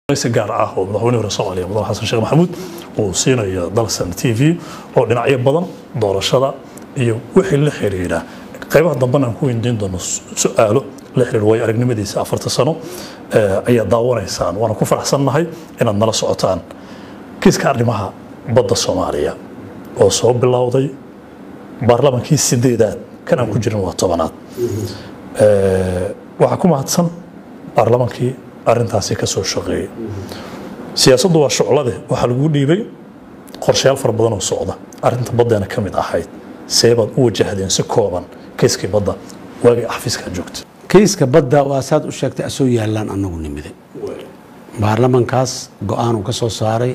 si gaar ah oo madaxweyne hore soomaaliya mudane xasan sheekh maxamuud uu siinayo dalsan t v oo dhinacyo badan doorashada iyo wixii la xiriira qaybaha dambena aan ku weydiin doono su-aalo la xiriir way aragnimadiisa afarta sano ayaa daawanaysaan waana ku faraxsannahay inaad nala socotaan kiiska arrimaha badda soomaaliya oo soo bilowday baarlamaankii sideedaad kan aan ku jirin waa tobanaad waxaa ku mahadsan baarlamaankii arintaasi ka soo shaqeeyay siyaasaddu waa shuclade waxaa lagu dhiibay qorshayaal fara badan oo socda arinta baddeena ka mid ahayd seebaad u wajahdeen si kooban kayskii badda waagii xafiiskaa joogta kayska badda waa saad u sheegtay asoo yaallaan annagu nimide baarlamankaas go-aan uu ka soo saaray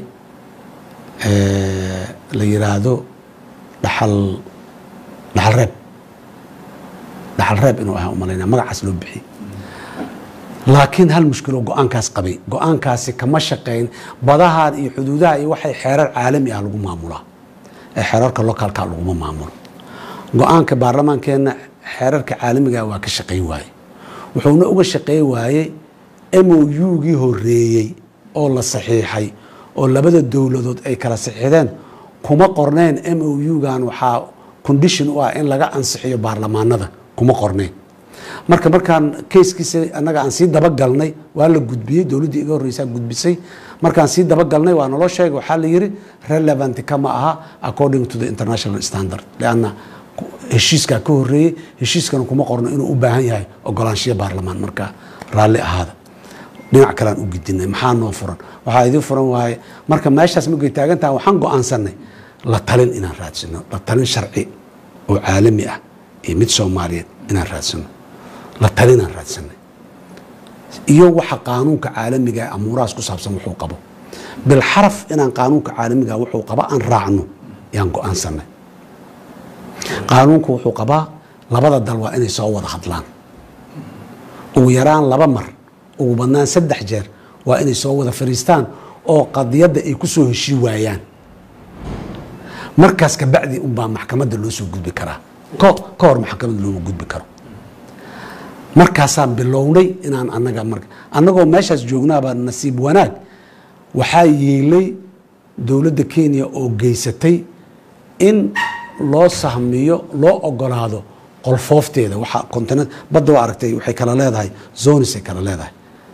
la yiraahdo dhaxal dhaxal reeb dhaxal reeb inuu ahaa umalayna magacaas loo bixiyey laakiin hal mushkilo go-aankaas qabay go-aankaasi kama shaqayn badahan iyo xuduudaha iyo waxay xeerar caalami ah lagu maamulaa ee xeerarka lokaalka laguma maamulo go-aanka baarlamaankeenna xeerarka caalamiga waa ka shaqayn waaye wuxuuna uga shaqeyn waayey mougii horeeyey oo la saxiixay oo labada dowladood ay kala saxiixdeen kuma qorneen mougan waxaa condition u ah in laga ansixiyo baarlamaanada kuma qorneen marka markaan kayskiisa annaga aan sii dabagalnay waa la gudbiyey dowladdii iga horreysaa gudbisay markaan sii dabagalnay waa naloo sheegay waxaa la yiri relevant kama aha according to the international standard lanna heshiiskaa ka horeeyey heshiiskana kuma qorno inuu u baahan yahay ogolaanshiya baarlamaan marka raalli ahaada dhinac kalean u gidinay maxaa noo furan waxaa idin furan waaye marka meeshaas markay taagantaha waxaan go-aansanay la talin inaan raadsino la talin sharci oo caalami ah iyo mid soomaaliyeed inaan raadsino la talinaan raadsanay iyo waxa qaanuunka caalamiga ee amuurahaas ku saabsan wuxuu qabo bilxaraf inaan qaanuunka caalamiga wuxuu qaba aan raacno yaan go-aansanay qaanuunku wuxuu qabaa labada dal waa inay soo wada hadlaan ugu yaraan laba mar ugu badnaan saddex jeer waa inay soo wada fariistaan oo qadiyadda ay ku soo heshii waayaan markaas kabacdi unbaa maxkamadda loo soo gudbi karaa ka hor maxkamadda looma gudbi karo markaasaan bilownay inaan anaga mar annagoo meeshaas joognaaba nasiib wanaag waxaa yeelay dowladda kenya oo geysatay in loo sahmiyo loo ogolaado qolfoofteeda waxa continent badda waa aragtay waxay kala leedahay zonis ay kala leedahay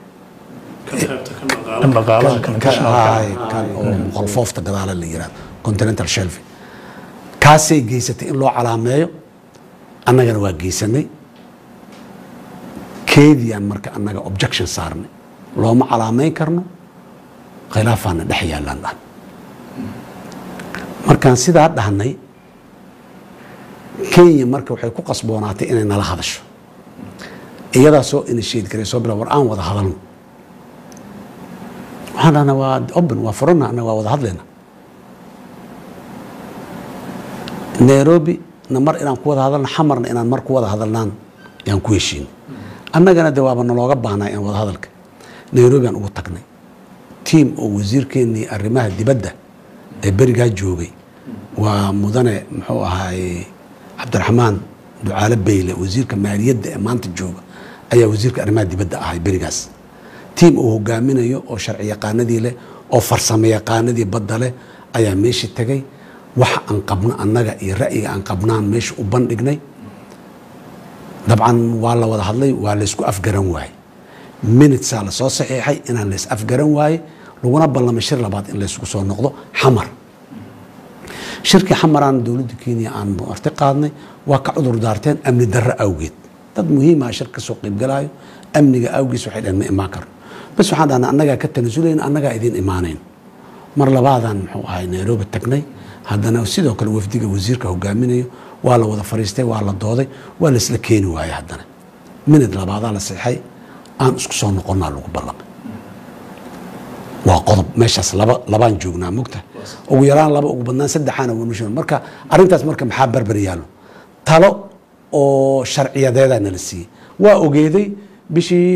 kan oo qolfoofta gadaala la yirahdo continental shelf kaasay geysatay in loo calaameeyo annagana waa geysanay keediaan marka annaga objection saarnay looma calaameyn karno khilaafaana dhex yaallaan dhahan markaan sidaa dhahnay kenya marka waxay ku qasboonaatay inay nala hadasho iyadaa soo initiate garay soo bila war aan wada hadalno waxaan dhahnaa waa open waa furana annaga waa wada hadlayna nairobi na mar inaan ku wada hadalno xamarna inaan mar ku wada hadalnaan yaan ku heshiinay annagana de waaba nalooga baahnaa in wada hadalka nairobi aan ugu tagnay tiam oo wasiirkeennii arrimaha dibadda ee berigaa joogay waa mudane muxuu ahaay cabdiraxmaan ducaale beyle wasiirka maaliyadda ee maanta jooga ayaa wasiirka arrimaha dibadda ahay berigaas tiam uu hogaaminayo oo sharci yaqaanadii leh oo farsamo yaqaanadii badda leh ayaa meeshii tegay waxa aan qabno annaga iyo ra'yiga aan qabnaan meesha u bandhignay dabcan waa la wada hadlay waa laysku afgaran waaye minitesaa lasoo saxiixay inaan lays afgaran waaye laguna ballamay shir labaad in laysku soo noqdo xamar shirkii xamaraan dowladda kenya aan marti qaadnay waa ka cudur daarteen amni darro awgeed dad muhiimaa shir ka soo qaybgalaayo amniga awgiis waxay dhaheen ma imaan karno bas waxaan dhahnaa annagaa ka tanasulayn annagaa idiin imaanayn mar labaadaan muxuu ahay nairobi tagnay haddana sidoo kale wafdiga wasiirka hogaaminayo waa la wada fariistay waa la dooday waa la isla keeni waayey haddana minid labaadaa la seexay aan isku soo noqonnaa lagu ballamay waa qodob meeshaas laba labaan joognaa mogta ugu yaraan laba ugu badnaan saddexaana wanushon marka arrintaas marka maxaa barbar yaallo talo oo sharciyadeedaa nala siiyey waa ogeeday bishii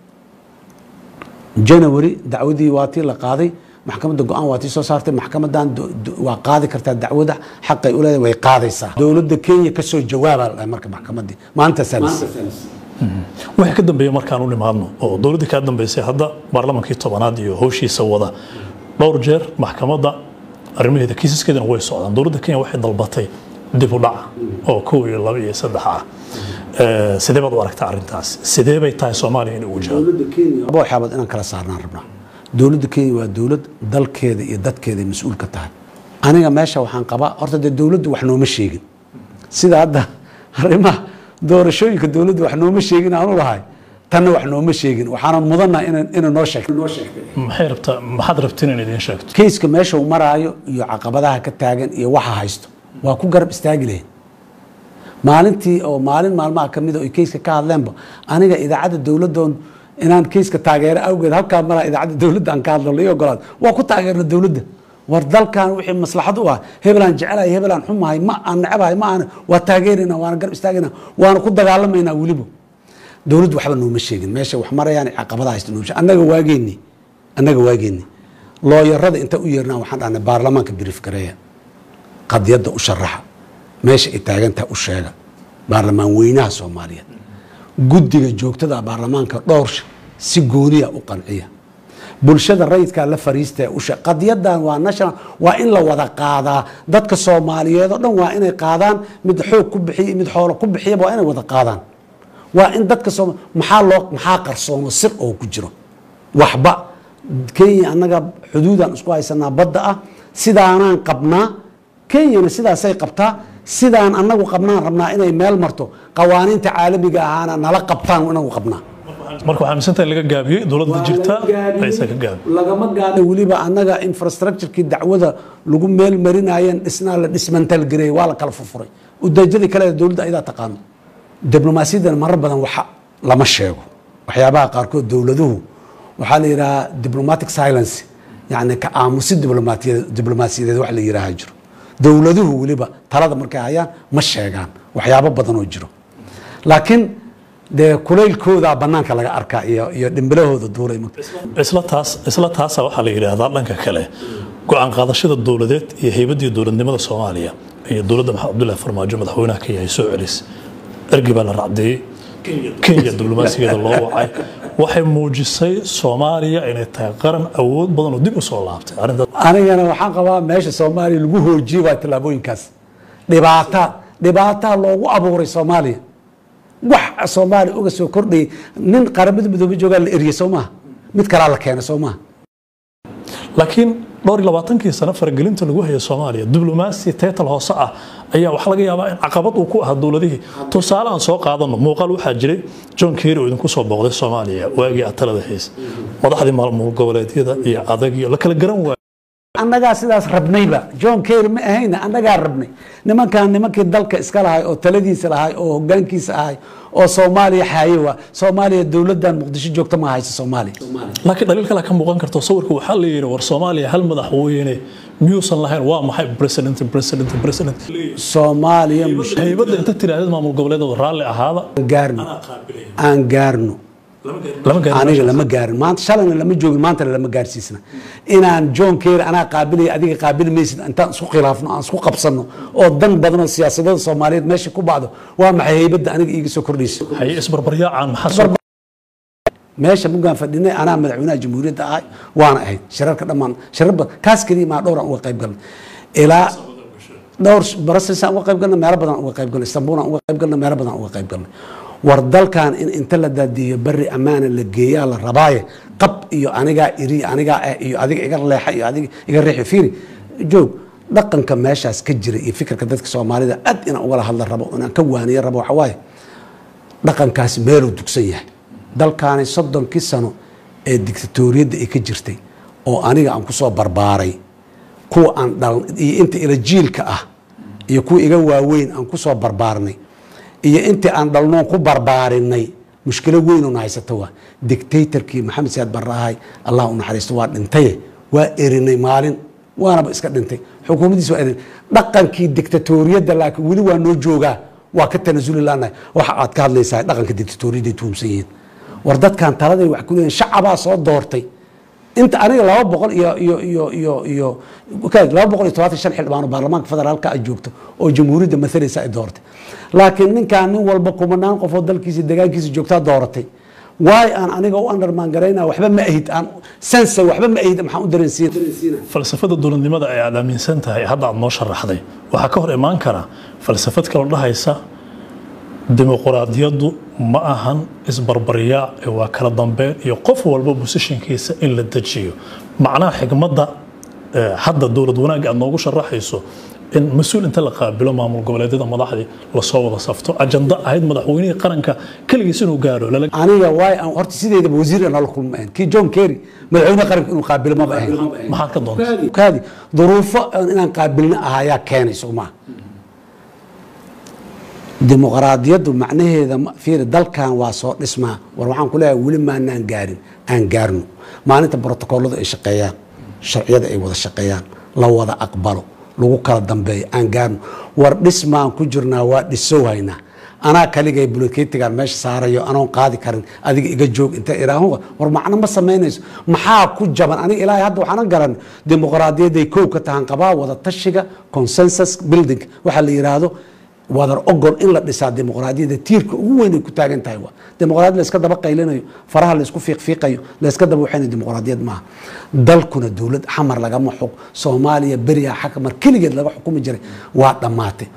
janary dacwadii waa tii la qaaday maxkamadda go-aan waa tii soo saartay maxkamadan waa qaadi kartaa dacwada xaqay u leedahay way qaadaysaa dowladda kenya kasoo jawaabaa la dhahay marka maxkamaddii maantaasaa la siiyey wixii ka dambeeya markaan u nimaadno oo dowladdii kaa dambeysay hadda baarlamankii tobanaad iyo howshiisa wada dhowr jeer maxkamadda arrimaheeda kiisaskeedana way socdaan dowladda kenya waxay dalbatay dib u dhaca oo kow iyo laba iyo saddex ah Eh, sidee baad u aragtaa arrintaas sidee bay tahay soomaaliya inay ugu jawaabto dowladda kenya laba waxyaabood inaan kala saarnaan rabnaa dowladda kenya waa dowlad dalkeeda iyo dadkeeda ay mas-uul ka tahay aniga meesha waxaan qabaa horta dee dowladdu wax nooma sheegin sida hadda arrimaha doorashooyinka dowladdu wax nooma sheegin aanu lahay tanna wax nooma sheegin waxaanan mudannaha ina- inay noo sheegto noo sheegtay maxay rabtaa maxaad rabtiin in idiin sheegto keyska meesha uu maraayo iyo caqabadaha ka taagan iyo waxa haysto waa ku garab istaagi lahayn maalintii oo maalin maalmaha ka mida oy keyska ka hadleenba aniga idaacadda dowladdoon inaan keyska taageero awgeed halkaa maraa idaacadda dowladda aan ka hadlo lai ogolaad waa ku taageerna dowladda war dalkan wixii maslaxad u ah hebelaan jecelahay hebelaan xumahay ma aan necebahay ma aan waa taageerayna waana garab istaagayna waana ku dagaalamaynaa weliba dowladdu waxba nooma sheegin meesha wax marayaan caqabada haysta nooma sheegin annaga waageenni annaga waageenni looyarada inta u yeernaa waxaan dhahnay baarlamaanka brief gareeya qadiyadda u sharaxa meesha ay taagantaha u sheega baarlamaan weynaha soomaaliyeed guddiga joogtada baarlamaanka dhowr si gooniya u qanciya bulshada rayidkaa la fariista ee ushe qadiyadan waa national waa in la wada qaadaa dadka soomaaliyeed oo dhan waa inay qaadaan mid xoog ku bixiya mid xoolo ku bixiyaba waa inay wada qaadaan waa in dadka sooma maxaa loo maxaa qarsoomo sir oo ku jiro waxba kenya annaga xuduudaan isku haysanaa badda ah sidaanaan qabnaa kenyana sidaasay qabtaa sidaan annagu qabnaan rabnaa inay meel marto qawaaniinta caalamiga ahaana nala qabtaan inagu qabnaa marka waxaa aaminsantahay laga gaabiyey dowladda jirta aysan ka gaabin lagama gaadhin weliba annaga infrastructurekii dacwada lagu meel marinayeen dhisnaa la dhismantalgareeyey waa la kala furfuray udaajadii kale ee dowladda ayadaa taqaano diblomaasiyadan marar badan waxa lama sheego waxyaabaha qaarkood dowladuhu waxaa la yidhahaa diplomatic silence yani ka aamusi diblomaatiya- diblomaasiyadeed wax la yidhaaha jiro dowladuhu weliba talada markay hayaan ma sheegaan waxyaabo badan oo jiro laakiin dee kulaylkoodaa banaanka laga arkaa iyo iyo dhimbilahooda duulay marka isla taas isla taasa waxaa la yidhaahdaa dhanka kale go-aan qaadashada dowladeed iyo heybadii dowladnimada soomaaliya iyo dowladda maxamed cabdullaahi farmaajo madaxweynaha kenya ay soo celis ergi baa la racdeeyey kenya diblomaasigeeda loo wacay waxay muujisay soomaaliya inay tahay qaran awood badan oo dib u soo laabtay arrintaas anigana waxaan qabaa meesha soomaaliya lagu hoojiyey waa tallaabooyinkaas dhibaata dhibaataa loogu abuuray soomaaliya wax soomaaliya uga soo kordhayay nin qaramada midoobe joogaa la eriyey soo maha mid kalaa la keenay soo maha laakiin dhowr iyo labaatankii sano faragelinta lagu hayay soomaaliya diblomaasi teetal hoose ah ayaa waxaa laga yaabaa in caqabad uu ku ahaa dowladihii tusaale aan soo qaadano muuqaal waxaa jiray john kerry oo idinku soo booqday soomaaliya waagii aad talada haysa madaxdii maamul goboleedyada iyo adag iyo la kala garan waayay annagaa sidaas rabnayba john kerry ma ahayna annagaa rabnay nimankan nimankii dalka iska lahay oo taladiisa lahay oo hogaankiisa ahay oo soomaaliya xaaye waa soomaaliya dowladan muqdisho joogta ma haysa soomaaliya laakiin dhaliil kale ka muuqan karto sawirka waxaa la yidhi war soomaaliya hal madaxweyne miyuusan lahayn waa maxay president president president soomaaliya mush- haybadda inta tiraahdeed maamul goboleedooda raalli ahaada gaarno aan gaarno lama gaarin aniga lama gaarin maanta shalayna lama joogin maantana lama gaarsiisna inaan john kerry anaa qaabilaya adiga qaabili maysid intaan isku khilaafno aan isku qabsanno oo dan badan oo siyaasadada soomaaliyeed meesha ku bacdo waa maxay haybadda aniga iiga soo kordhaysa haye isbarbaryaacaan maxaa soo meesha mugaan fadhinay anaa madaxweynaha jamhuuriyadda ahay waana ahayd shirarka dhammaan shirar badan kaas keliya maa dhowraan uga qayb galnay ilaa dhowr barasisaan uga qayb galnay meelo badan uga qayb galnay istanbuulaan uga qayb galnay meelo badan uga qayb galnay war dalkan in inta la daadiyo beri ammaana la geeyaa la rabaaye qab iyo anigaa iri anigaa ah iyo adiga iga leexa iyo adiga iga riixi fiiri joog dhaqanka meeshaas ka jira iyo fikirka dadka soomaalida aad inaan ugala hadla rabo inaan ka waaniyo rabo waxa waaye dhaqankaasi meeluu dugsan yahay dalkaani soddonkii sano ee dictatoriyadda ay ka jirtay oo aniga aan kusoo barbaaray kuwa aan dhal iyo inta ila jiilka ah iyo kuwa iga waaweyn aan kusoo barbaarnay iyo intii aan dhalnoon ku barbaarinay mushkilo weynuna haysata waa dictatorkii maxamed siyaad baraahay allah u naxariisto waa dhintaye waa erinay maalin waanaba iska dhintay xukuumaddiis waa erinay dhaqankii dictatoriyadda laakiin weli waa noo joogaa waa ka tanasuli laanahay waxa aad ka hadlaysaa dhaqanka dictatoriyadday tuhumsan yihiin war dadkan taladay wax ku leeyihin shacabaa soo doortay inta aniga laba boqol iyo iyo iyo iyo iyo ka- laba boqol iyo todobaatan shan xildhibaan oo baarlamaanka federaalka ay joogto oo jamhuuriyadda masalaysa ay dooratay laakiin ninkaan nin walba kumanaan qof oo dalkiisa deegaankiisa joogtaa dooratay waay aan aniga u undermaan garaynaa waxba ma ahid aan sense waxba ma ahid maxaan u dareensiin falsafada dowladnimada ay aad aaminsan tahay hadda aad noo sharaxday waxaa ka hor imaan kara falsafad kaloo dhahaysa dimuquraadiyaddu ma ahan isbarbaryaac ee waa kala dambeyn iyo qof walba bosishinkiisa in la dejiyo macnaha xigmadda eh, hadda dowlad wanaagga aad noogu sharaxayso in mas-uul inta la qaabilo maamul goboleedyada madaxdii lasoo wada safto ajanda ahayd madaxweynihii qaranka keligiis inuu gaaro lala aniga waay aan horta sideedaba wasiir aan nala kulma ahayn kii john kerry madaxweyne qaranka inuu qaabilo maba ahayn maxaad ka doonta kaadi duruufo aan inaan qaabilna ahayaa keenay somaa dimuqraadiyaddu macnaheeda ma- fiiri dalkan waa soo dhismaa war waxaan ku leeyahay weli maanaan gaarin aan gaarno maalinta brotokooladu ay shaqeeyaan sharciyada ay wada shaqeeyaan la wada aqbalo lagu kala dambeeyo aan gaarno war dhismaan ku jirnaa waa dhisowhaynaa anaa kaligay buloketigan meesha saarayo anoon qaadi karin adiga iga joog inta iraahuga war macno ma samaynayso maxaa ku jaban aniga ilaahay hadda waxaana garan dimuqraadiyaday kow ka tahan qabaa wada tashiga consensus building waxaa la yiraahdo wadar ogol in la dhisaa dimuqraadiyadda tiirka ugu weyn ay ku taagan tahay waa dimuqraadiyad la iska daba qaylinayo faraha la isku fiiqfiiqayo la iska daba waxayna dimuqraadiyad maaha dalkuna dowlad xamar lagama xug soomaaliya beriya xakamar keligeed laga xukumi jiray waa dhammaatay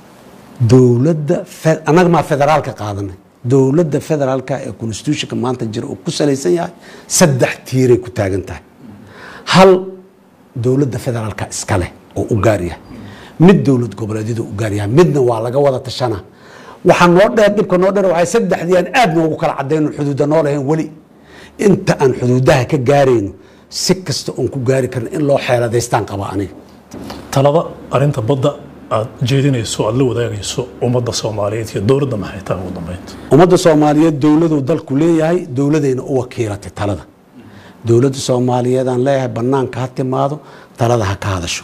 dowladda fe- annaga maa federaalka qaadanay dowladda federaalka ee constitutionka maanta jira oo ku salaysan yahay saddex tiiray ku taagan tahay hal dowladda federaalka iska leh oo u gaar yahay mid dowlad goboleedyadu u gaar yahay midna waa laga wada tashana waxaa noo dheer dhibka noo dheer waxay saddexdii aan aad noogu kala cadayno xuduuda noo lahayn weli inta aan xuduudaha ka gaarayno si kasta oon ku gaari karno in loo xeeladaystaan qaba aniga talada arinta badda aad jeedinayso aad la wadaagayso ummadda soomaaliyeed iyo dowladda maxay tahay ugu dambeynta ummadda soomaaliyeed dowladuu dalku leeyahay dowladayna u wakiilatay talada dowladda soomaaliyeed aan leeyahay banaanka ha timaado talada ha ka hadasho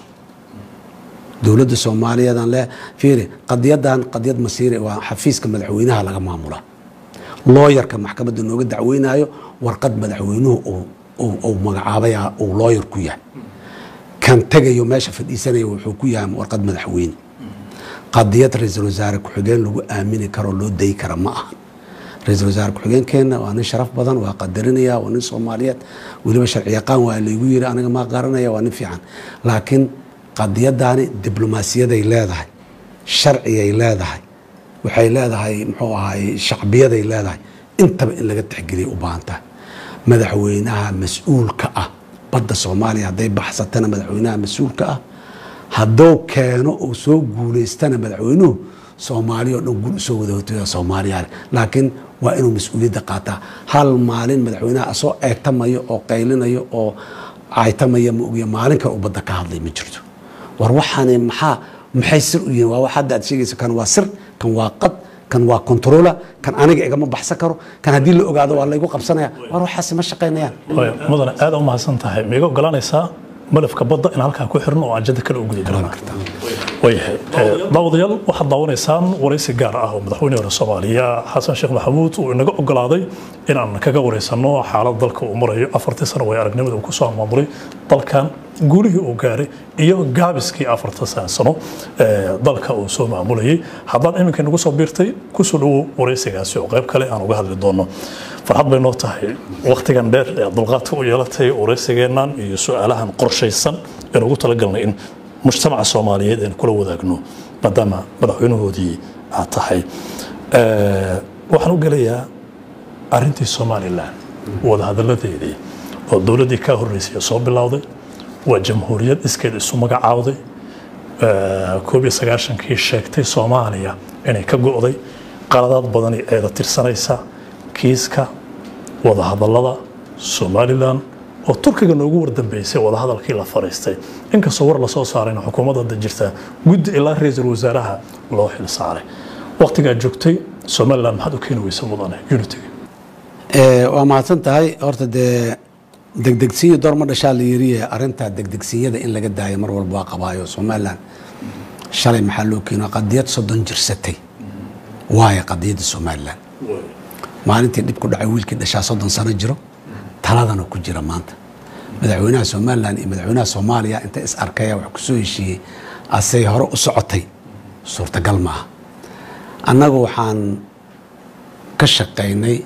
dowladda soomaaliyeed aan leeyahay fiiri qadiyadan qadiyad masiiri waa xafiiska madaxweynaha laga maamulaa looyarka maxkamadda nooga dacweynayo warqad madaxweynuhu uu- uu- uu magacaabaya uu looyar ku yahay kan tegayo meesha fadhiisanaya wuxuu ku yahay warqad madaxweyne qadiyad ra-iisul wasaare ku-xigeen lagu aamini karo loo dayi kara ma ahan ra-iisul wasaare ku-xigeenkeenna waa nin sharaf badan waa qadarinaya waa nin soomaaliyeed weliba sharci yaqaan waa laygu yiri aniga maa garanaya waa nin fiican laakiin qadiyadaani diblomaasiyaday leedahay sharciyay leedahay waxay leedahay muxuu ahaay shacbiyaday leedahay intaba in laga tixgeliya u baahan tahay madaxweynaha mas-uulka ah badda soomaaliya hadday baxsatana madaxweynaha mas-uulka ah hadduu keeno uu soo guulaystana madaxweynuhu soomaaliya oo dhan guul usoo wada hotooya soomaaliya leh laakiin waa inuu mas-uuliyadda qaataa hal maalin madaxweynaha asoo eegtamayo oo qaylinayo oo caytamaya ma ogiya maalin kale uu badda ka hadlay ma jirto war waxaani maxaa maxay sir u yihiin waa wax hadda aad sheegayso kan waa sir kan waa qad kan waa controller kan aniga igama baxsan karo kan haddii la ogaado waa laygu qabsanaya war waxaasi ma shaqaynayaan Waayo, mudane aad u mahadsan tahay miiga oggolaanaysaa malafka badda in halkaa ku xirno oo aan jadda kale u guda galno waayahay Eh, daawadayaal waxaad daawanaysaan waraysi gaar ah oo madaxweyne hore soomaaliya xasan sheekh maxamuud uu inaga ogolaaday in aan kaga wareysano xaalad dalka uu marayo afartii sano way aragnimada uu kusoo maamuray dalkan guulihii uu gaaray iyo gaabiskii afarta sano ee dalka uu soo maamulayay haddaad iminka nagu soo biirtay kusoo dhawow waraysigaasi oo qayb kale aan uga hadli doono farxad bay noo tahay wakhtigan dheer ee dulqaadka u yeelatay waraysigeennan iyo su-aalahan qorshaysan ee ugu talagalnay in mujtamaca soomaaliyeed aynu kula wadaagno maadaama madaxweynahoodii aad tahay Eh, waxaan u gelayaa arintii somalilan wadahadaladeedii oo dowladdii ka horreysay soo bilowday waa jamhuuriyad iskeed isu magacaawday Eh, koob iyo sagaashankii sheegtay soomaaliya inay ka go'day qaladaad badani eeda tirsanaysa kiiska wadahadallada somalilan oo turkiga noogu wardambeysay wadahadalkii la fariistay inkastoo war lasoo saarayna xukuumadda hadda jirta guddi ilaa ra-iisul wasaaraha loo xil saaray waqtigaad joogtay somalilan maxaad u keeni weysa mudane unitiga Eh, waa mahadsan tahay horta dee degdegsiyo door ma dhashaa la yiriye arinta degdegsiyada in laga daayo mar walba waa qabaayo somalilan shalay maxaa loo keeno qadiyad soddon jirsatay waayo qadiyadda somalilan maalintii dhib ku dhacay wiilkii dhashaa soddon sano jiro taladana ku jira maanta madaxweynaha somalilan iyo madaxweynaha soomaaliya inta is arkaya wax kusoo heshiiyey asay hore u socotay suurtagal maaha annagu waxaan ka shaqaynay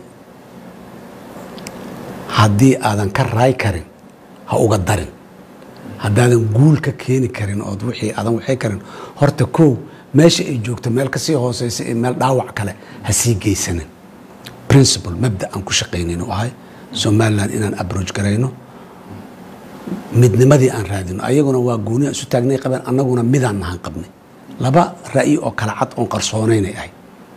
haddii aadan ka raay karin ha uga darin haddaadan guul ka keeni karin ood wixii aadan waxay karin horta kow meesha ay joogto meel kasii hooseysa iyo meel dhaawac kale ha sii geysanin principle mabda aan ku shaqaynayn u ahay somalilan inaan abroach garayno midnimadii aan raadino ayaguna waa gooni aan isu taagnay qabeen annaguna midaan nahan qabnay laba ra'yi oo kala cad oon qarsoonaynay ahay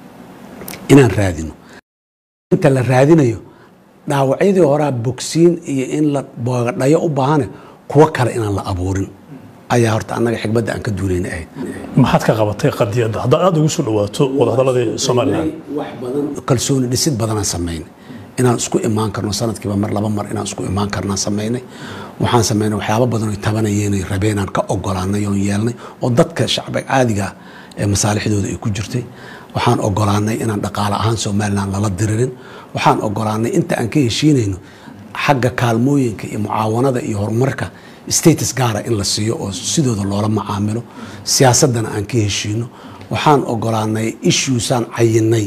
inaan raadino inta la raadinayo dhaawacyadii horaa bogsiin iyo in la boogadhayo u baahane kuwo kale inaan la abuurin ayaa horta annaga xigmadda aan ka duulayna ahayd maxaad ka qabatay qadiyadda haddaad aada ugu soo dhawaato wadahadaladii somalilan wax badan kalsooni dhisid badanaan samaynay inaan isku imaan karno sanadkiiba mar laba mar inaan isku imaan karnaan samaynay waxaan samaynay waxyaabo badan oy tabanayeen ay rabeen aan ka ogolaanay oon yeelnay oo dadka shacbiga caadiga ah ee masaalixdooda ay ku jirtay waxaan ogolaanay inaan dhaqaale ahaan somalilan lala diririn waxaan ogolaanay inta aan ka heshiinayno xagga kaalmooyinka iyo mucaawanada iyo horumarka status gaara in la siiyo oo sidooda loola macaamilo siyaasadana aan ka heshiino waxaan ogolaanay issuesaan cayinay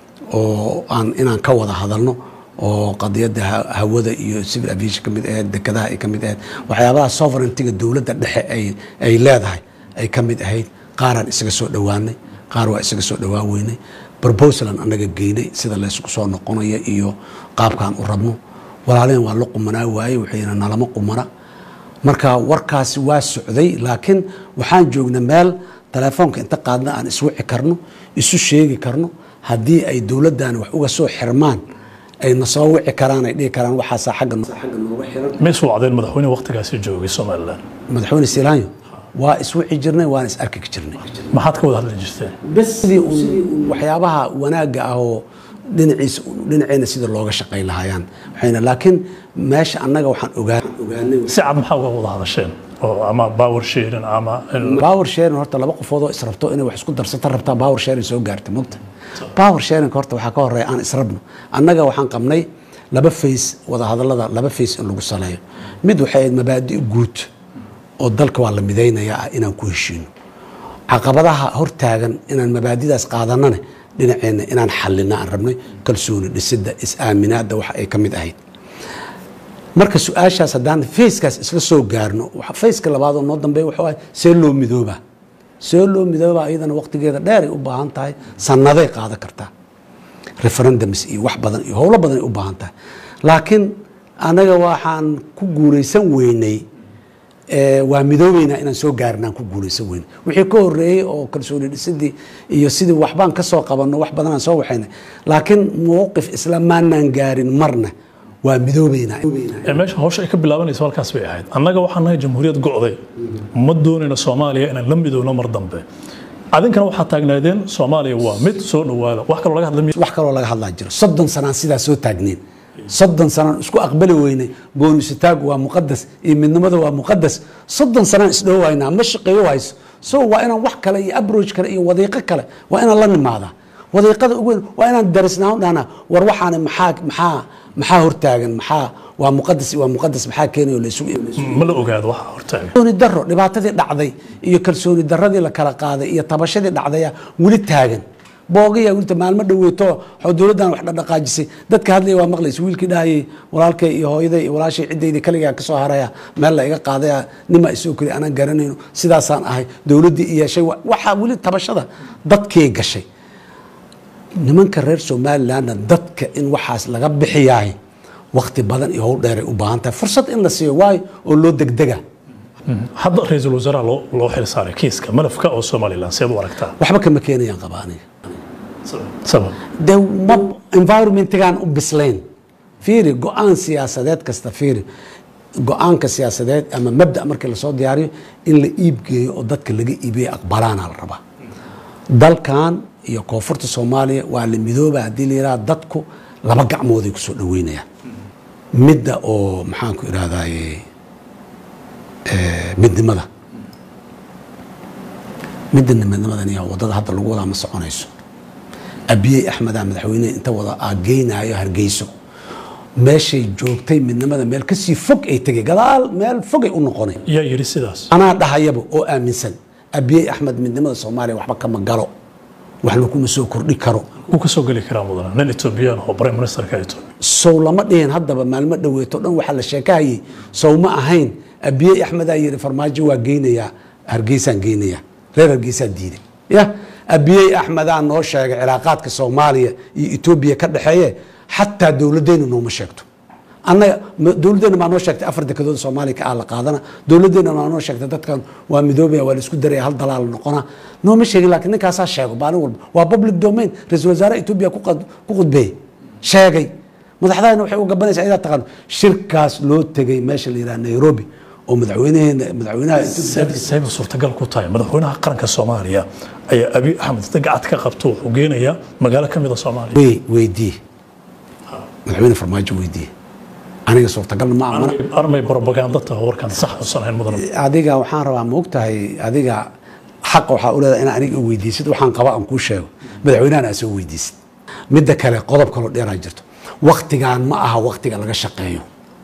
oo aan inaan ka wada hadalno oo qadiyadda ha- hawada iyo civil aviation ka mid ahayd dekadaha ay ka mid ahayd waxyaabaha sovereigntiga dowladda dhexe ay ay leedahay ay ka mid ahayd qaaraan isaga soo dhowaanay qaar waa isaga soo dhowaan weynay proposalan annaga geynay sida laysku soo noqonayo iyo qaabkaan u rabno walaalehen waa la qumanaa waaye waxayna nalama qumana marka warkaasi waa socday laakiin waxaan joognay meel telefoonka inta qaadna aan iswici karno isu sheegi karno haddii ay dowladdan wax uga soo xirmaan ay na soo wici karaan ay dhihi karaan waxaasaa xagga no- xagga nooga xiran ma is wacdeen madaxweyne waqtigaasi joogay somalilan madaxweyne siilaanyo waa iswici jirnay waana is arki jirnay maxaad ka wada hadli jirteen bes sidii uun waxyaabaha wanaagga ah oo dhinaciisa dhinaceena sida looga shaqayn lahaayaan waxayna laakiin meesha annaga waxaan ogaa ogaanay si cad maxaa uga wada hadasheen oo ama power sharing ama power sharing horta laba qofood oo israbto inay wax isku darsata rabtaa power sharing soo gaartay mugta power sharing horta waxaa ka horeeya aan israbno annaga waxaan qabnay laba face wada hadallada laba face in lagu saleeyo mid waxay ahayd mabaadi' guud oo dalka waa la midaynayaa ah inaan ku heshiino caqabadaha hortaagan inaan mabaadidaas qaadanane dhinaceenna inaan xallina aan rabnay kalsooni dhisidda is-aaminaadda waxa ay ka mid ahayd marka su-aashaas haddaan fayskaas isla soo gaarno waxa- fayska labaad oo noo dambeeya wuxuu ahay see loo midoobaa see loo midoobaa iyadana waqtigeeda dheeray u baahan tahay sannaday qaadan kartaa referendums iyo wax badan iyo howlo badan ay u baahan tahay laakiin anaga waxaan ku guulaysan weynay ee, waa midoobeynaa inaan soo gaarin aan ku guulaysan weynay wixii ka horeeyey oo kalsooni dhisidii iyo sidii waxbaan ka soo qabanno wax badan aan soo waxaynay laakiin mowqif isla maanaan gaarin marna waa midoobeynaa ee meesha hawsha ay ka bilaabanayso halkaas bay ahayd annaga waxaan nahay jamhuuriyad go'day ma doonayno soomaaliya inaan la midowno mar dambe adinkana waxaad taagnaadeen soomaaliya waa mid soo dhowaada wax kaloo laga hadla wax kaloo laga hadlaa jiro soddon sanaan sidaa soo taagneyn soddon sanaan isku aqbali weynay goonisitaagu waa muqadas iyo midnimada waa muqadas soddon sanaan isdhowaynaa ma shaqeeyo hayso so waa inaan wax kale iyo abroach kale iyo wadiiqo kale waa inaan la nimaadaa wadiiqada ugu weyn waa inaan darisnaan dhahnaa war waxaana maxaa maxaa maxaa hortaagan maxaa waa muqadas iyo waa muqadas maxaa keenayo la isugu ma la ogaado waxa hortaagan kalsooni daro dhibaatadii dhacday iyo kalsooni daradii la kala qaaday iyo tabashadii dhacdaya weli taagan boogiya wilta maalmo dhoweeto waxaa dowladdan wax dhaqaajisay dadka hadlaya waa maqlaysa wiilkii dhahayay walaalkay iyo hooyaday iyo walaashay ciddayda kaligaa ka soo haraya meel la iga qaadaya nima isoo keli anaan garanayno sidaasaan ahay dowladdii i yeeshay wa- waxaa weli tabashada dadkii gashay nimanka reer somalilandna dadka in waxaas laga bixiyaay waqti badan iyo howl dheeray u baahan tahay fursad in la siiyo waayo oo loo degdega hadda ra-iisul wasaaraha loo loo xil saaray kiiska malafka oo somalilan seed u aragtaa waxba kama keenayaan qaba aniga sabab de ma environmentgaan u bislayn fiiri go-aan siyaasadeed kasta fiiri go-aanka siyaasadeed ama mabda markii lasoo diyaariyo in la iibgeeyo oo dadka laga iibiyo aqbalaana la rabaa dalkan iyo koonfurta soomaaliya waa la midooba haddii la yidhaha dadku laba gacmooday kusoo dhaweynayaan midda oo maxaanku irahdaye midnimada midda midnimadan iyo wadada hadda lagu wadaa ma soconayso abiyey axmeda madaxweynehe inta wada aageynaayo hargeyso meeshay joogtay midnimada meel kasii fog ay tegay gadaal meel fogay u noqonay yaa yidhi sidaas anaa dhahayaba oo aaminsan abiyey axmed midnimada soomaaliya waxba kama galo waxna kuma soo kordhi karo wuu ka soo geli karaa mudana nin etoobiyaan oo prime ministerka etoobiya sow lama dhihin haddaba maalmo dhoweeto dhan waxaa la sheekahayay sow ma ahayn abiyey axmedaa yidhi farmaajo waa geynayaa hargeysaan geynayaa reer hargeysaa diiday ya abiyey axmedaa noo sheegay cilaaqaadka soomaaliya iyo etoobiya ka dhexeeye xataa dowladdeenu nooma sheegto annaga ma- dowladdeena maa noo sheegtay afar dekedood soomaaliya ka ah la qaadana dowladdeena maa noo sheegtay dadkan waa midoobaya waa la isku daraya hal dalaal noqona nooma sheegin laakiin ninkaasaa sheego maalin walba waa public domain ra-iisul wasaare etoobiya ku qad- ku khudbeeyey sheegay madaxdahana waxay u gabanaysaa idaa taqaano shirkaas loo tegay meesha la yidhaha nairobi oo madaxweynaheena madaxweynaha Ethiopia- sayba suurtagal ku tahay madaxweynaha qaranka soomaaliya ayaa abiy axmed inta gacad ka qabto wuxuu geenayaa magaalo ka mida soomaaliya wey weydiiye madaxweyne farmaajo weydiiye aniga suurtagalna ma amana armay propaganda taha warkaan sax usan ahayn mudan adiga waxaan rabaa ma ogtahay adiga xaqa waxaa u leedahay inaa aniga weydiisid waxaan qaba aan kuu sheego madaxweynahan aa soo weydiisid midda kale qodob kaloo dheeraa jirto waktigaan ma aha waktiga laga shaqeeyo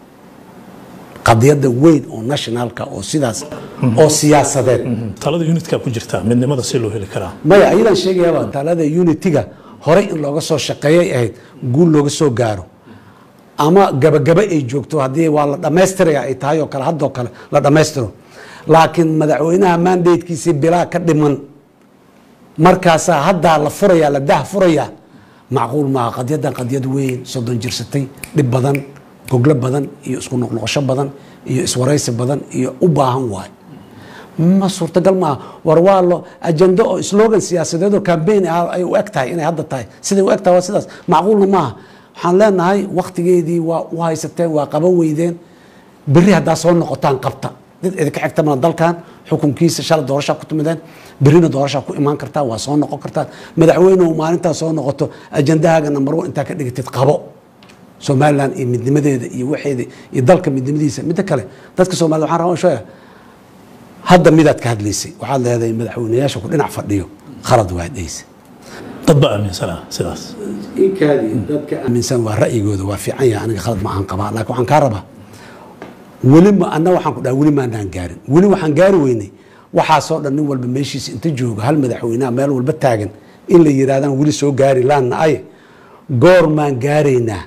qadiyadda weyn oo nationalka oo sidaas oo siyaasadeed talada unitka ku jirta midnimada si loo heli karaa maya ayadaan sheegayaaba talada unitiga horey in looga soo shaqeeyay ahayd guul looga soo gaaro ama gabagaba ay joogto haddii waa la dhammaystiraya ay tahay oo kale haddoo kale la dhammaystiro laakiin madaxweynaha mandatekiisii bilaa ka dhiman markaasaa haddaa la furaya la dah furaya macquul maaha qadyadan qadyad weyn soddon jirsatay dhib badan goglo badan iyo isku noqnoqosho badan iyo iswaraysi badan iyo u baahan waay ma suurtagal maaha war waa lo ajando oo slogan siyaasadeed oo campaign ah ay u eg tahay inay hadda tahay siday u eg tahay waa sidaas macquulna maaha waxaan leenahay waktigeedii waa u haysateen waa qaban weydeen berri haddaa soo noqotaan qabta dad idinka xigta mana dalkan xukunkiisa shala doorashaa ku timideen berrina doorashaa ku imaan kartaa waa soo noqon kartaan madaxweynuhu maalintaa soo noqoto ajandahaaga number one intaa ka dhigatid qabo somalilan iyo midnimadeeda iyo waxeeda iyo dalka midnimadiisa midda kale dadka soomaalida waxaan rabaa sheega hadda midaad ka hadlaysay waxaad leedahay madaxweynayaasha ku dhinac fadhiyo khalad waad dhaysa dad baa aaminsanaa sidaas dadka aaminsan waa ra'yigooda waa fiican yahay aniga khalad ma aan qabaa laakiin waxaan kaa rabaa weli ma anna waxaan ku dhaha weli maanaan gaarin weli waxaan gaari weynay waxaasoo dhan nin walba meeshiisa inta jooga hal madaxweynaha meel walba taagan in la yidhahdaan weli soo gaari laanna ay goor maan gaaraynaa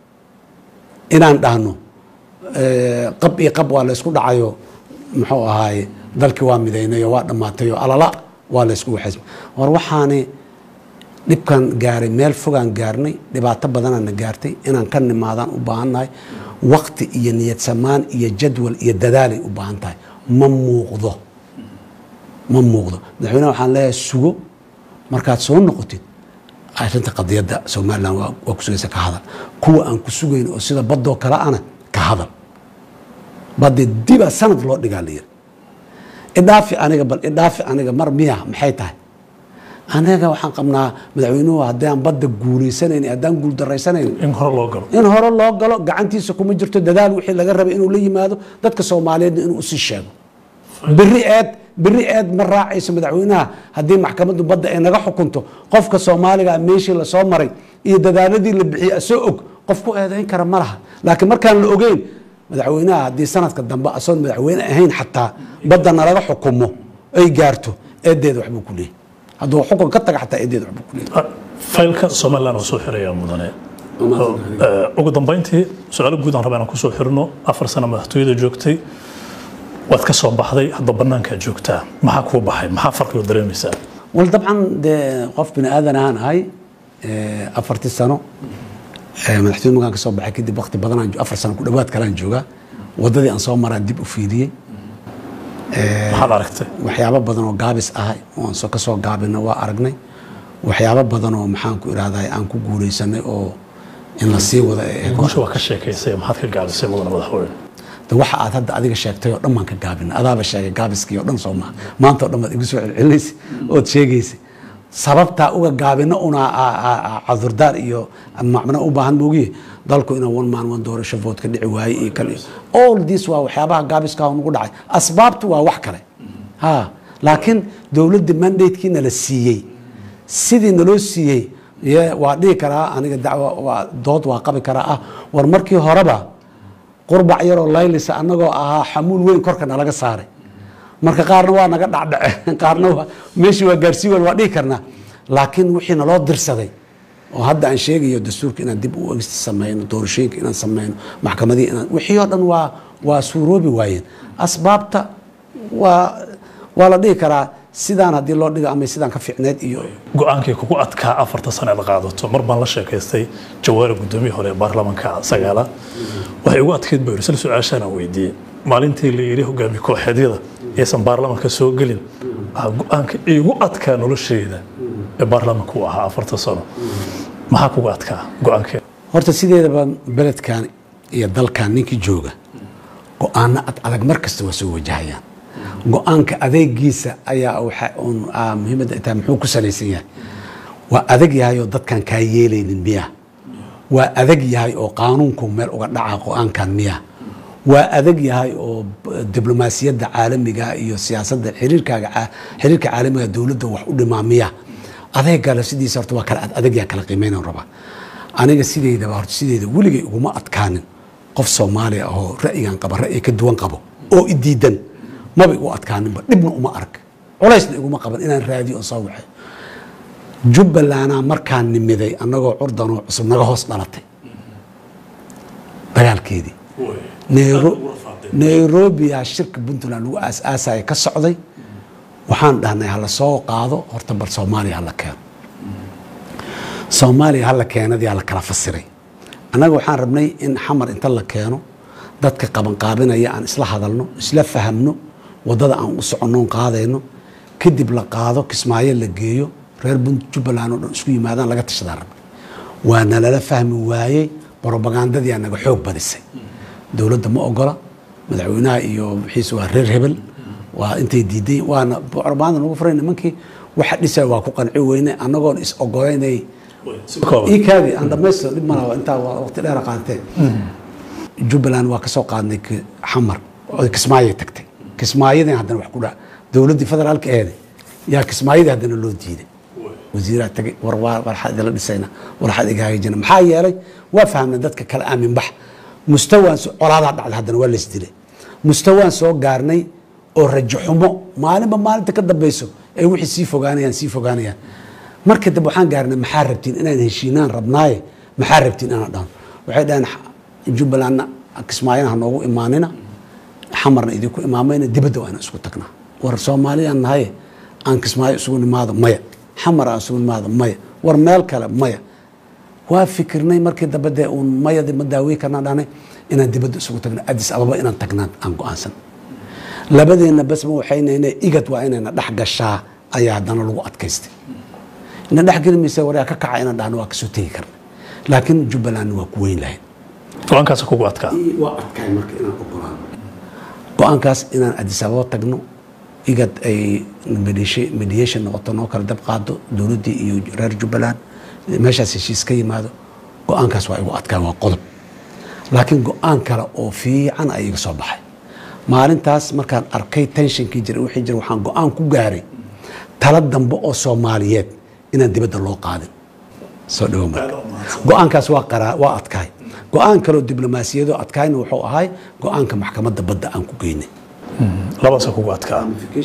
inaan dhahno eh, qab iyo qab waa laysku dhacayo muxuu ahaaye dalkii waa midaynayo waa dhammaatayo alala waa laysku waxaysma war waxaani dhibkan gaaray meel fogaan gaarnay dhibaato badanaana gaartay inaan ka nimaadaan u baahannahay wakti iyo niyad samaan iyo jadwal iyo dadaalay u baahan tahay ma muuqdo ma muuqdo madaxweyneha waxaan leeyahay sugo markaad soo noqotid arrinta qadiyadda somalilan waa waa ku sugaysa ka hadal kuwa aan ku sugayn oo sida badoo kale ana ka hadal baddi diba sanad loo dhigaa layiri idhaafi aniga bal idhaafi aniga mar miya maxay tahay anaga waxaan qabnaa madaxweynuhu haddaan badda guulaysanayn haddaan guuldarraysanayn in hore loo galo in hore loo galo gacantiisa kuma jirto dadaal wixii laga rabay inuu la yimaado dadka soomaaliyeedna inuu usii sheego beri eed beri eed ma raacayso madaxweynaha haddii maxkamaddu badda ay naga xukunto qofka soomaaliga meeshii lasoo maray iyo dadaaladii la bixiyey asoo og qof ku eedayn kara ma laha laakiin markaan la ogeyn madaxweynaha haddii sanadka dambe asoon madaxweyne ahayn xataa badda nalaga xukumo ay gaarto eedeeda waxbuu ku leeyahy hadduu xukun ka taga xataa eedeeda waxbuu ku leeyahy Ah, faylka somalilan oo soo xiraya mudane Oo, eh, ugu dambeyntii su-aalo guud aan rabaa inaan kusoo xirno afar sano madaxtooyada joogtay waad ka soo baxday hadda banaankaa joogtaa maxaa kuu baxay maxaa farqigo dareemaysaa wal dabcan dee qof bini aadan ahaan ahay eh, afartii sano eh, madaxtooye magaan ka soo baxay kadib waqti badanaan jo- afar sano ku dhowaad kalaan joogaa waddadii aan soo maraan dib u fiiriyey maxaad aragtay waxyaabo badan oo gaabis ahay oo aan soo ka soo gaabina waa aragnay waxyaabo badan oo maxaan ku idhahdaa aan ku guulaysanay oo in la sii wada ee guusha waa ka sheekaysay maxaad ka gaabisay mudane madaxweyne de waxa aad hadda adiga sheegtay oo dhan baan ka gaabina adaaba sheegay gaabiskii oo dhan soo maha maanta oo dhan baad igu soo celcelinaysa ood sheegaysa sababtaa uga gaabino una a- a- a- cudurdaar iyo macno u baahan moogiye dalku inaa one man one doorasho vote ka dhici waaye iyo kale all this waa waxyaabaha gaabiska nagu dhacay asbaabtu waa wax kale ha laakiin dowladda mandatekiina la siiyey sidii naloo siiyey ye waa dhihi karaa aniga dacwo waa dood waa qabi karaa ah war markii horeba qurbac yaroo laylisa annagoo ahaa xamuul weyn korka nalaga saaray marka qaarna waa naga dhacdhace qaarna waa meeshii waa gaarsii wel waa dhihi karnaa laakiin wixii naloo dirsaday oo hadda aan sheegayo dastuurka inaan dib u egista sameyno doorashooyinka inaan sameyno maxkamadii inaan wixii oo dhan waa waa suuroobi waayeen asbaabta waa waa la dhihi karaa sidaan haddii loo dhigo ama sidaan ka fiicneed iyo go-aankii kugu adkaa afarta sano aad qaadato mar baan la sheekaystay jawaari gudoomiyii hore ee baarlamaanka sagaalaad waxay ugu adkayd buu yidhi sal su-aashaan aan weydiiyey maalintii la yidhi hogaami kooxeedyada aysan baarlamaanka soo gelin waxaa go-aanka iigu adkaa nolosheyda ee baarlamaanka u ahaa afarta sano maxaa kugu adkaa go-aankeeda horta sideedaba beledkan iyo dalkan ninkii jooga go-aano ad adag mar kasta waa soo wajahayaan go-aanka adeegiisa ayaa waxa uun ah, muhiimadda ay tahay muxuu ku salaysan yahay waa adag yahay oo dadkan kaa yeelaynin miya waa adag yahay oo qaanuunku meel uga dhaca go-aankan miya waa adag yahay oo b- diblomaasiyadda caalamiga iyo siyaasadda xiriirkaaga ca- xiriirka caalamiga dowladda wax u dhimaa miya adeegale sidiisa horta waa kala ad- adag yaa kala qiimeynan rabaa aniga sideydaba horta sideeda weligay uguma adkaanin qof soomaaliya ahoo ra'yigan qaba ra'yi ka duwan qabo oo i diidan maba igu adkaaninba dhibna uma ark culaysna iguma qaban inaan raadiyo oo soo waxay jubbalandaa markaan nimiday annagoo curdanoo cusub naga hoos dhalatay dagaalkeedii Nairo- nairobiya shirka puntland lagu aas-aasaya ka socday waxaan dhahnay hala soo qaado horta bal soomaaliya hala keeno soomaaliya hala keenadiyaa la kala fasiray annaga waxaan rabnay in xamar inta la keeno dadka qabanqaabinaya aan isla hadalno isla fahamno wadada aan u soconnoon qaadayno kadib la qaado kismaayo la geeyo reer Punt- jubbaland oo dhan isku yimaadaan laga tashadaan rabnay waa nalala fahmi waayey brobagandadii aa naga xoog badisay dowladda ma ogola madaxweynaha iyo wixiisa waa reer hebel waa intay diiday waana brobaganda nagu furay nimankii waxa dhisaya waa ku qanci weyne annagoon is ogolaynay ii kaadi aan dhamaysto dhib malaha intaa waa waqti dheer qaadatee jubbaland waa kasoo qaadnay ki- xamar oo kismaayay tagtay kismaayadii haddana wax ku dha dowladdii federaalka eeday yaa kismaayadii haddana loo diiday wasiiraa tagay war waa waxaa idinla dhisayna war waxaad iga hagaajina maxaa yeelay waa fahmnay dadka kala aamin bax mustawaan soo- colaadaa dhacday haddana waa lays dilay mustawaan soo gaarnay oo rajo xumo maalinba maalinta ka dambeyso ay wixii sii fogaanayaan sii fogaanayaan marka dambe waxaan gaarnay maxaa rabtiin inaan heshiinaan rabnaaye maxaa rabtiin inaan dhahno waxay dhaheen jubbalandna kismaayana ha noogu imaanina xamarna idinku imaamayna dibadda waa inaan isku tagnaa war soomaaliyaan nahaye aan kismaayo isugu nimaado maya xamar aan isugu nimaado maya war meel kale maya waa fikirnay markii dambe dee uun mayadi ma daawey karnaan dhahnay inaan dibadda isugu tagno adis ababa inaan tagnaan aan go-aansan labadeenna bas ma waxaynayna igad waa inayna dhex gashaa ayaa haddana lagu adkaystay ina dhex geli maysa waryaa ka kaca inaan dhahno waa kasoo tegi karna laakiin jubbalandna waa ku weyn lahayd go-aankaas kugu adkaa waa adkaay marka inaan ogolaan go-aankaas inaan adis ababa tagno igad ay mediation mediation noqoto noo kala dab qaado dowladdii iyo reer jubbaland meeshaas heshiis ka yimaado go-aankaas waa igu adkaa waa qodob laakiin go-aan kale oo fiican ay iga soo baxay maalintaas markaan arkay tensionkii jira wixii jira waxaan go-aan ku gaaray tala dambe oo soomaaliyeed inaan dibadda loo qaadin soo dhawo marka go-aankaas waa qaraa waa adkaay go-aan kaloo diblomaasiyadoo adkaayna wuxuu ahay go-aanka maxkamadda badda aan ku geynay labadaasa kugu adkaa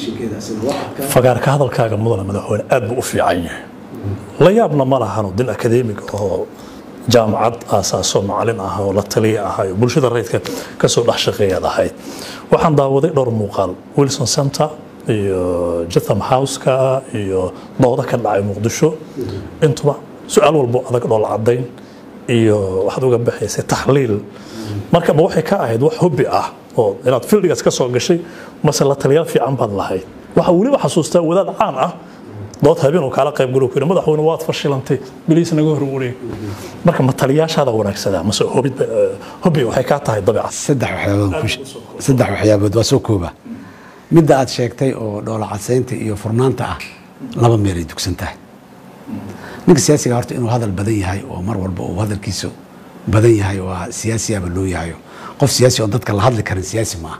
fagaarka hadalkaaga mudana madaxweyne aad buu u fiican yahay la yaabna ma lahano din akademig oo jaamacad aasaaso macalin ah oo la taliya ah oo bulshada rayidka kasoo dhex shaqeeyaad ahayd waxaan daawaday dhowr muuqaal wilson center iyo jatham houseka iyo dooda ka dhacay muqdisho intuba su-aal walbo adag dhoola cadayn iyo waxaad uga baxaysay taxliil marka ma waxay ka ahayd wax hobbi ah oo inaad fildigaas ka soo gashay mase la taliyaal fiican baad lahayd waxaa weliba xasuustaa wadaad caan ah dood habeen uu kaala qayb galo ku yidhi madaxweyne waad fashilantay biliis naga hor wareeg marka ma taliyaashaada wanaagsadaa mase hobid hobbi waxay kaa tahay dabeecad saddex waxyaabood ku she- saddex waxyaabood waa soo kooba midda aad sheegtay oo dhoola cadsaynta iyo furnaanta ah laba meelay dugsan tahay ninka siyaasiga horta inuu hadal badan yahay oo mar walba uu hadalkiisu badan yahay waa siyaasiyaaba loo yahayo qof siyaasi oo dadka la hadli karin siyaasi maaha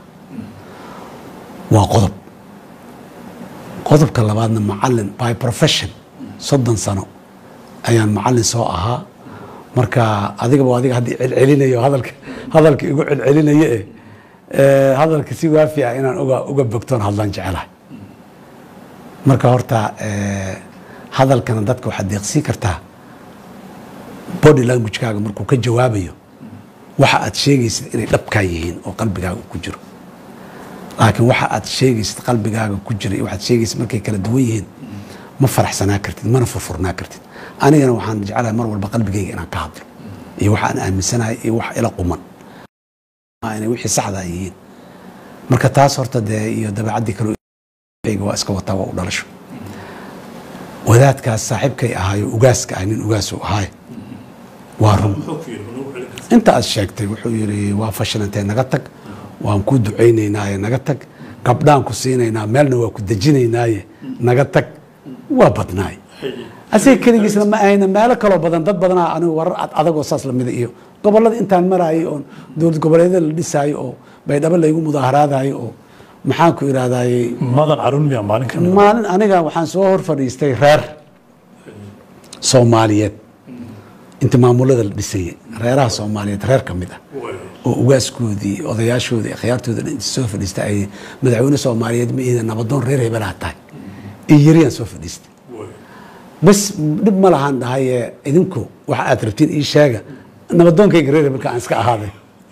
waa qodob qodobka labaadna macalin by profession soddon sano ayaan macallin soo ahaa marka adigaba adiga haddii celcelinayo hadalka hadalka igu celcelinayo eh eh, hadalka si waafi ah inaan uga uga bogtoon hadlaan jecelahay marka horta eh, hadalkana dadka waxaad deeqsii kartaa body languagekaaga markuu ka jawaabayo waxa aad sheegaysid inay dhabkaa yihiin oo qalbigaaga ku jiro laakiin waxa aad sheegaysid qalbigaaga ku jira iyo waxaad sheegaysid markay kala duwan yihiin ma faraxsanaa kartid mana furfurnaa kartid anigana waxaan jeclahay mar walba qalbigayga inaan ka hadlo iyo waxa aan aaminsanahay iyo wax ila quman Ma inay wixii saxda ay yihiin marka taas horta dee iyo dabeecaddii kale ayga waa iska wataa waa u dhalasho wadaadkaas saaxiibkay ahaayo ugaaska ah nin ugaas uu ahaay waa run inta aad sheegtay wuxuu yidhi waa fashilantay naga tag waan ku ducaynaynaaye naga tag gabdhaan ku siinaynaa meelna waa ku dejinaynaaye naga tag waa badnaay asiga keligiisna ma ahayna meelo kaloo badan dad badanaa anigu warar ad adagoo saas lamida iyo gobollada intaan maraayay oo dowlad goboleedyada la dhisaayo oo baydhabo laygu mudaaharaadayo oo maxaan ku idhahdayey madan carun miya maalin kamid maalin aniga waxaan soo hor fadhiistay reer soomaaliyeed inta maamulada la dhisayay reeraha soomaaliyeed reer ka mid ah oo ugaaskoodii odayaashoodii khiyaartooda dhan inta soo fadhiista ay madaxweyne soomaaliyeed ma ihida nabadoon reer hebelaha tahay iyo yariyaan soo fadhiistay bas dhib ma lahaan dhahaye idinku waxa aad rabtiin ii sheega nabadoonkayga reer hebelka aan iska ahaaday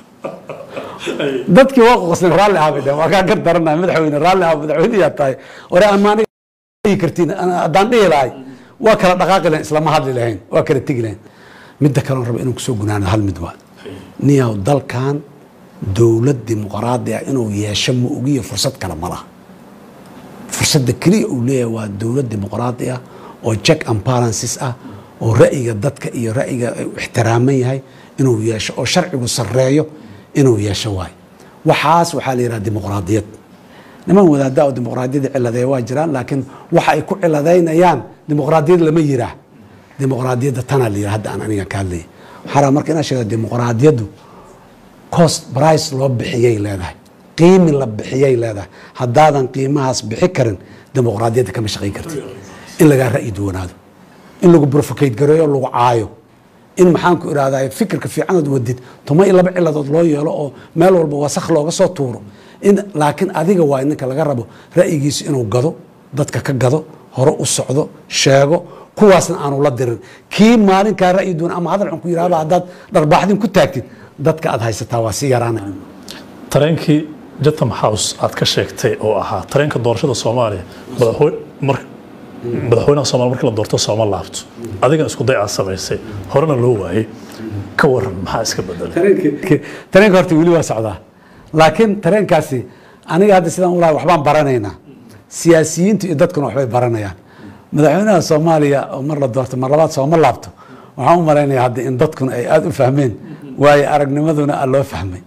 dadkii waa qoqosnay raalli ahaa bay dhaheen waa kaa gar daranaya madaxweyne raalli ahaa madaxweyneyaa tahay ore amaana dhihi kartiin ana- haddaan dhihi lahay waa kala dhaqaaqi lahayn islama hadli lahayn waa kala tegi lahayn midda kale raba inuu kusoo gunaano hal mid waa niyaw dalkan dowlad dimuqraadi ah inuu yeesho ma ogiyo fursad kale ma laha fursadda keliya uu leeyahay waa dowlad dimuqraadi ah oo check and balances ah oo ra'yiga dadka iyo ra'yiga uu ixtiraaman yahay inuu yeesho oo sharcigu sarreeyo inuu yeesho waayo waxaas waxaa la yidhaha dimuqraadiyad niman wadaada oo dimuqraadiyadda ciladeeya waa jiraan laakiin waxa ay ku ciladaynayaan dimuqraadiyad lama yiraa dimuqraadiyadda tanaa la yidhaha hadda aan aniga ka hadlaya waxaa rabaa marka inaan sheego dimuqraadiyaddu cost price loo bixiyay leedahay qiimi la bixiyay leedahay haddaadan qiimahaas bixi karin dimuqraadiyadda kama shaqayn kartid in lagaa ra'yi duwanaado in lagu brofocate gareeyo lagu caayo in maxaan ku idhahdaa fikirka fiicanood wadid tuma iyo laba ciladood loo yeelo oo meel walba wasakh looga soo tuuro in laakiin adiga waa ninka laga rabo ra'yigiisu inuu gado dadka ka gado hore u socdo sheego kuwaasna aanu la dirin kii maalinkaa ra'yi duwan ama hadal xun ku yidhahda haddaad dharbaaxdin ku taagtid dadka aad haysataa waa si yaraana tareenkii Chatham House aad ka sheegtay oo ahaa tareenka doorashada Soomaaliya madaxweyne mar madaxweynaha Soomaaliya markii la doorto Sooma laabto adigana isku day aad samaysay horena loo waayay ka waran maxaa iska bedelay tareenka horta weli waa socdaa laakiin tareenkaasi aniga hadda sidaan ulahay waxbaan baranaynaa siyaasiyiintu iyo dadkuna waxbay baranayaan madaxweynaha soomaaliya oo mar la doorto mar labaad sooma laabto waxaan u malaynayaa hadda in dadkuna ay aada u fahmeen waayo aragnimaduna aa loo fahmay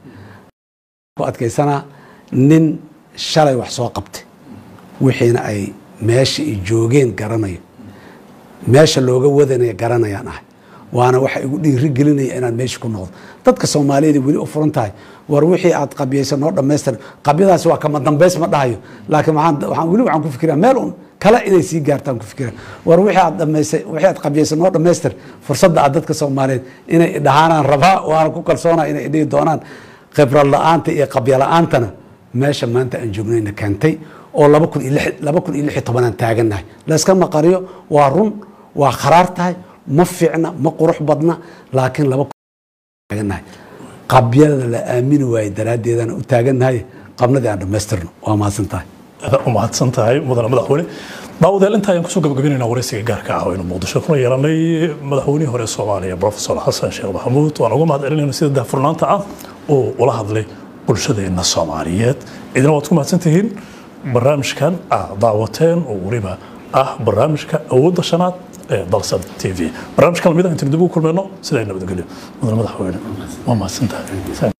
ku adkaysanaa nin shalay wax soo qabtay wixiina ay meesha ay joogeen garanayo meesha looga wadanaya garanayaan ahay waana waxa igu dhiiri gelinaya inaan meesha ku noqdo dadka soomaaliyeed weli u furan tahay war wixii aad qabyaysa noo dhammaystir qabyadaasi waa kama dambays ma dhahayo laakiin waxaan waxaan weli waxaan ku fikiraa meel un kale inay sii gaartaan ku fikira war wixii aad dhammaysay wixii aad qabyaysa noo dhammaystir fursadda aad dadka soomaaliyeed inay dhahaanaan rabaa waana ku kalsoonaa inay dhihi doonaan khibrad la-aanta iyo qabya la-aantana meesha maanta aan joognayna keentay oo laba kun iyo lix laba kun iyo lix iyo tobanaan taagannahay layska maqariyo waa run waa kharaar tahay ma fiicna ma qurux badna laakiin laba kun taagannahay qabyada la aamini waaye daraaddeedaan u taagannahay qabnadii aan dhammaystirno waa mahadsan tahay aad u mahadsan tahay mudane madaxweyne daawadayaal inta ayaan kusoo gabagabeynayna waraysiga gaarka ah oo aynu muqdisho kuna yeelanay madaxweynihii hore ee soomaaliya profesor xasan sheekh maxamuud waan uga mahad celinayna sida daahfurnaanta ah oo ula hadlay bulshadeenna soomaaliyeed idina waad ku mahadsan tihiin barnaamijkan aad daawateen oo weliba ah barnaamijka awoodda shanaad ee dalsad t v barnaamijkan lamid ah intaynu dib ugu kulmayno sidaa nabadgelyo mudane madaxweyne waa mahadsan tahay